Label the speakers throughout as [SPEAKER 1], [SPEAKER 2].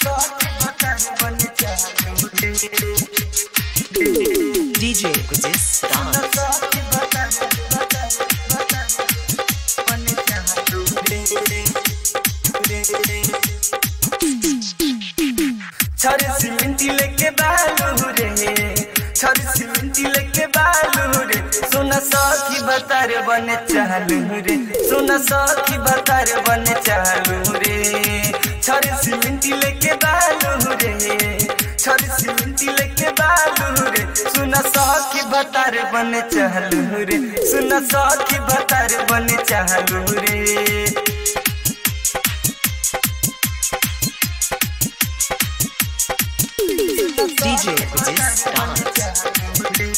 [SPEAKER 1] DJ Guzis Dance.
[SPEAKER 2] छर सीमेंटी लेके बालू रे छर सीमेंटी लेके बालू रे सोना सखी बतार बने चालू रे सोना सखी बतार बने चालू रे छर सीमेंटी लेके बालू रे छर सीमेंटी लेके बालू रे सोना सखी बतार बने चालू रे सोना सखी बतार बने चालू रे
[SPEAKER 1] DJ Guzis Dance.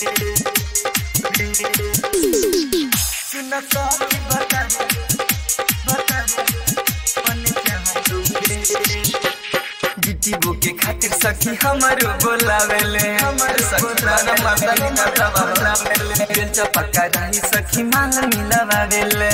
[SPEAKER 2] गिट्टीबो के खातिर सखी हमारो बोलावेले हमर सखी माना मर्दानी ना बोलावेले दिल चपका रही सखी मांग मिलावेले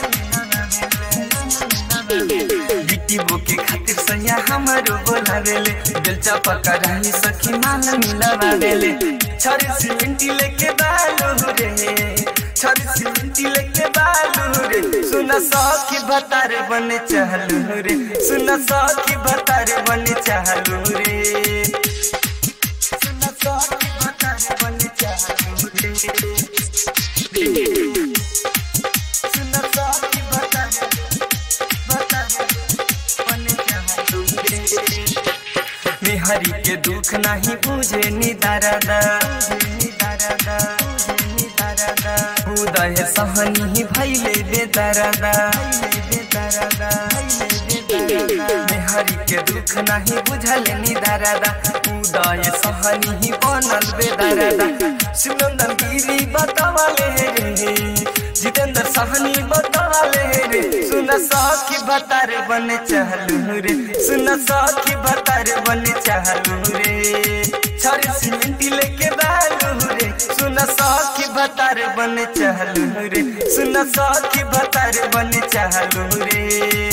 [SPEAKER 2] गिट्टीबो के खातिर सैया हमारो बोलावेले दिल चपका रही सखी मांग मिलावेले छर सीमेंटी लेके बालू रे छर सीमेंटी लेके बालू रे सुन सखी बतार बने चालू रे सुन सखी बतार बने चालू रे सुन सखी बतार बने चालू रे सुन सखी बतार बतार बने चालू रे मेहरी के दुख नहीं बुझे नि दारादा उदय सहनी भैले बेदरादा मेहरी के दुख नहीं बुझल नि दारादा उदय सहनी बनल बेदरादा सुनंदन गिरी बतावले रे जितेंद्र सहनी बतावले रे सुन सखी बतार बने चालू रे सुन सखी बतार बने चालू रे छर सीमेंटी लेके बालू रे सुन सखी बतार बने चालू रे सुन सखी बतार बने चालू रे